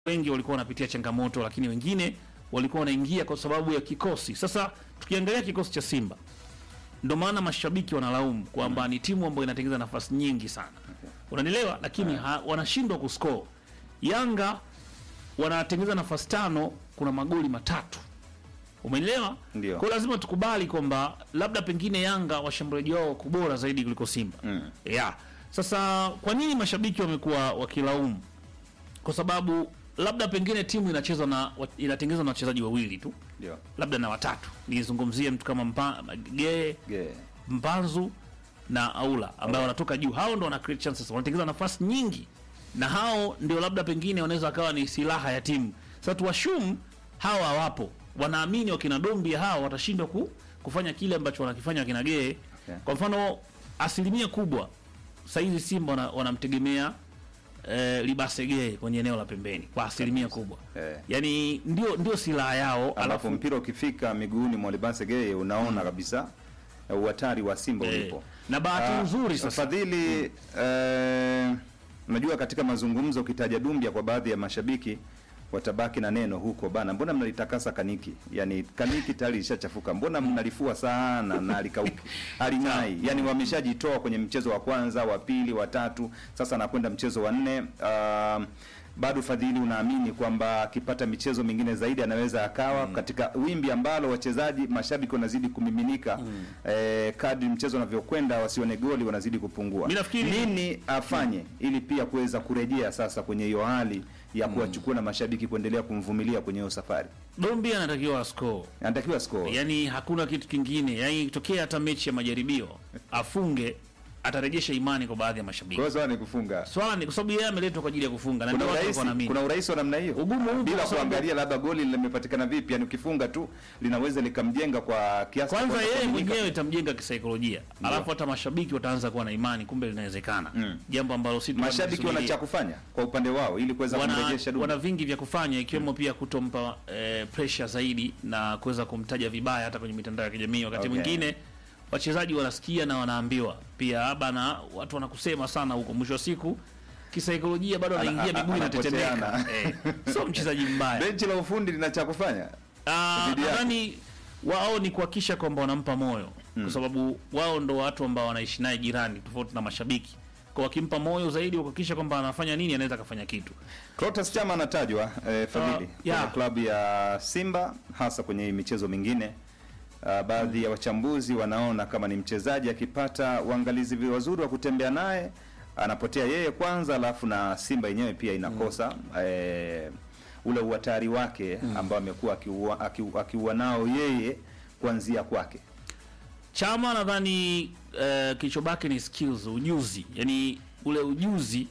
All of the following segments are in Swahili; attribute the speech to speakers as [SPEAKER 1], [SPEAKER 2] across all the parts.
[SPEAKER 1] wengi walikuwa wanapitia changamoto, lakini wengine walikuwa wanaingia kwa sababu ya kikosi. Sasa tukiangalia kikosi cha Simba, ndio maana mashabiki wanalaumu kwamba ni timu ambayo inatengeneza nafasi nyingi sana, unanielewa, lakini ha, wanashindwa kuscore. Yanga wanatengeneza nafasi tano, kuna magoli matatu, umenielewa?
[SPEAKER 2] Ndio.
[SPEAKER 1] Kwa hiyo lazima tukubali kwamba labda pengine Yanga washambuliaji wao wako bora zaidi kuliko Simba
[SPEAKER 2] Mm.
[SPEAKER 1] yeah. Sasa kwa nini mashabiki wamekuwa wakilaumu? Kwa sababu labda pengine timu inachezwa na wa- inatengenezwa na wachezaji wawili tu,
[SPEAKER 2] Ndio.
[SPEAKER 1] labda na watatu. Nizungumzie mtu kama mpa, Gee,
[SPEAKER 2] Ge.
[SPEAKER 1] Mpanzu na Aula ambao wanatoka juu, hao ndo wana create chances, wanatengeneza nafasi nyingi, na hao ndio labda pengine wanaweza wakawa ni silaha ya timu. Sasa tuwashum hawa hawapo, wanaamini wakina Dombia hao watashindwa ku, kufanya kile ambacho wanakifanya wakina Gee.
[SPEAKER 2] Okay.
[SPEAKER 1] Kwa mfano asilimia kubwa saizi Simba wana- wanamtegemea eh, Libasege kwenye eneo la pembeni kwa asilimia kubwa
[SPEAKER 2] Eh.
[SPEAKER 1] yani ndio ndio silaha yao,
[SPEAKER 2] Alafu
[SPEAKER 1] alafu
[SPEAKER 2] mpira ukifika miguuni mwa Libanse Geye unaona kabisa eh, uhatari wa Simba
[SPEAKER 1] Eh,
[SPEAKER 2] ulipo.
[SPEAKER 1] na bahati
[SPEAKER 2] Ah,
[SPEAKER 1] nzuri sasa
[SPEAKER 2] Fadhili, eh, unajua katika mazungumzo ukitaja Dumbia kwa baadhi ya mashabiki watabaki na neno huko bana, mbona mnalitakasa kaniki? Yani kaniki tayari lishachafuka, mbona mnalifua sana na alikauki aling'ai? Yani wameshajitoa kwenye mchezo wa kwanza, wa pili, wa tatu, sasa anakwenda mchezo wa nne. Um, bado Fadhili, unaamini kwamba akipata michezo mingine zaidi anaweza akawa katika wimbi ambalo wachezaji mashabiki wanazidi kumiminika eh, kadri mchezo unavyokwenda, wasione goli wanazidi kupungua.
[SPEAKER 1] Mi nafikiri-
[SPEAKER 2] nini afanye ili pia kuweza kurejea sasa kwenye hiyo hali ya kuwachukua na mashabiki kuendelea kumvumilia kwenye hiyo safari?
[SPEAKER 1] Dombi anatakiwa ascore,
[SPEAKER 2] Anatakiwa score.
[SPEAKER 1] yani hakuna kitu kingine. Yani ikitokea hata mechi ya majaribio afunge, atarejesha imani kwa baadhi ya mashabiki.
[SPEAKER 2] Kwa hiyo swala ni kufunga.
[SPEAKER 1] Swala ni kwa sababu yeye ameletwa kwa ajili ya kufunga na
[SPEAKER 2] Kuna
[SPEAKER 1] ndio watu
[SPEAKER 2] urahisi,
[SPEAKER 1] walikuwa wanaamini.
[SPEAKER 2] kuna urahisi wa namna hiyo
[SPEAKER 1] Ugumu upo
[SPEAKER 2] bila
[SPEAKER 1] kwa sababu-
[SPEAKER 2] kuangalia labda goli limepatikana vipi. Yani ukifunga tu linaweza likamjenga kwa kiasi cha
[SPEAKER 1] Kwanza
[SPEAKER 2] kwenda
[SPEAKER 1] yeye
[SPEAKER 2] kuaminika.
[SPEAKER 1] mwenyewe itamjenga kisaikolojia, alafu hata mashabiki wataanza kuwa na imani, kumbe linawezekana, jambo ambalo si tulikuwa
[SPEAKER 2] mashabiki wana cha
[SPEAKER 1] tunasubiria.
[SPEAKER 2] kufanya kwa upande wao ili kuweza
[SPEAKER 1] wana,
[SPEAKER 2] kumrejesha Dumbia.
[SPEAKER 1] wana vingi vya kufanya ikiwemo pia kutompa eh, pressure zaidi na kuweza kumtaja vibaya hata kwenye mitandao ya kijamii. Wakati
[SPEAKER 2] Okay.
[SPEAKER 1] mwingine wachezaji wanasikia na wanaambiwa pia bana, watu wanakusema sana huko, mwisho wa siku kisaikolojia bado
[SPEAKER 2] Ana-
[SPEAKER 1] anaingia
[SPEAKER 2] ana-
[SPEAKER 1] miguu inatetemeka.
[SPEAKER 2] anapoteana.
[SPEAKER 1] Eh, sio mchezaji mbaya.
[SPEAKER 2] benchi la ufundi lina cha kufanya.
[SPEAKER 1] Ah,
[SPEAKER 2] dhidi yake.
[SPEAKER 1] nadhani wao ni kuhakikisha kwamba wanampa moyo kwa sababu wao ndo watu ambao wanaishi naye jirani, tofauti na mashabiki. Kwa wakimpa moyo zaidi, kuhakikisha kwamba anafanya nini, anaweza akafanya kitu.
[SPEAKER 2] Clatous Chama anatajwa eh, Fadhili
[SPEAKER 1] Uh,
[SPEAKER 2] kwenye
[SPEAKER 1] yeah.
[SPEAKER 2] klabu ya Simba hasa kwenye michezo mingine. Uh, baadhi ya wachambuzi wanaona kama ni mchezaji akipata uangalizi vi- wazuri wa kutembea naye anapotea yeye kwanza, alafu na Simba yenyewe pia inakosa eh, ule uhatari wake ambao amekuwa akiua, akiu- akiua nao yeye kuanzia kwake.
[SPEAKER 1] Chama nadhani uh, kilichobaki ni skills, ujuzi, yani ule ujuzi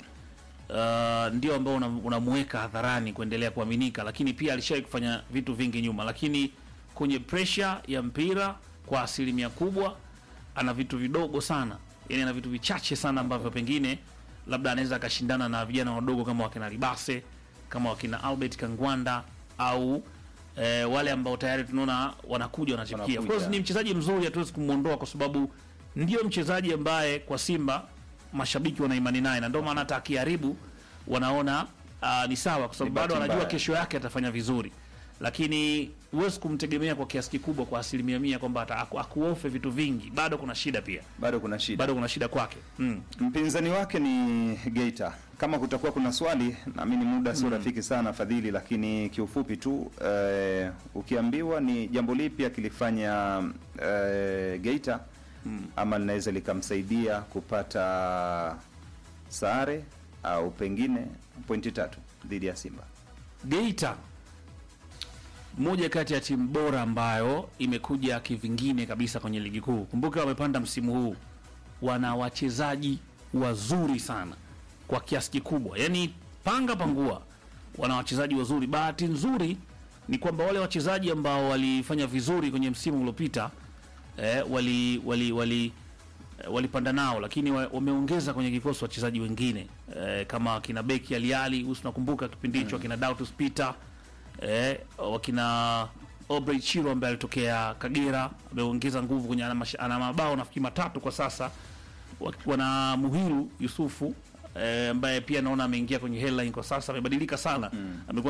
[SPEAKER 1] uh, ndio ambao unam- unamuweka hadharani kuendelea kuaminika, lakini pia alishawahi kufanya vitu vingi nyuma, lakini kwenye pressure ya mpira kwa asilimia kubwa ana vitu vidogo sana, yani ana vitu vichache sana ambavyo pengine labda anaweza akashindana na vijana wadogo kama wakina Libase kama wakina Albert Kangwanda au eh, wale ambao tayari tunaona wanakuja wanachipukia. Of
[SPEAKER 2] Wanakuja.
[SPEAKER 1] course ni mchezaji mzuri, hatuwezi kumwondoa kwa sababu ndio mchezaji ambaye kwa Simba mashabiki wana imani naye, na ndio maana hata akiharibu wanaona uh, ni sawa, kwa sababu
[SPEAKER 2] Ni
[SPEAKER 1] bado
[SPEAKER 2] bahati
[SPEAKER 1] anajua
[SPEAKER 2] mbaya.
[SPEAKER 1] kesho yake atafanya vizuri, lakini huwezi kumtegemea kwa kiasi kikubwa kwa asilimia mia kwamba ata- aku- akuofe vitu vingi. Bado kuna shida pia,
[SPEAKER 2] Bado kuna shida.
[SPEAKER 1] bado kuna shida kwake mm.
[SPEAKER 2] Mpinzani wake ni Geita. Kama kutakuwa kuna swali, naamini muda sio rafiki sana Fadhili, lakini kiufupi tu eh, ukiambiwa ni jambo lipi akilifanya eh, Geita ama linaweza likamsaidia kupata sare au pengine pointi tatu dhidi ya Simba.
[SPEAKER 1] Geita moja kati ya timu bora ambayo imekuja kivingine kabisa kwenye ligi kuu. Kumbuka wamepanda msimu huu, wana wachezaji wazuri sana kwa kiasi kikubwa, yaani panga pangua, wana wachezaji wazuri. Bahati nzuri ni kwamba wale wachezaji ambao walifanya vizuri kwenye msimu uliopita eh, wali wali wali eh, walipanda nao, lakini wa- wameongeza kwenye kikosi wachezaji wengine eh, kama wakina Beki Aliali, usi nakumbuka kipindi hicho wakina Dautus Peter eh, wakina Aubrey Chiro ambaye alitokea Kagera ameongeza nguvu kwenye ana mash- ana mabao nafikiri matatu kwa sasa. Wa- Wana Muhiru Yusufu eh, ambaye pia naona ameingia kwenye headline kwa sasa, amebadilika sana, amekuwa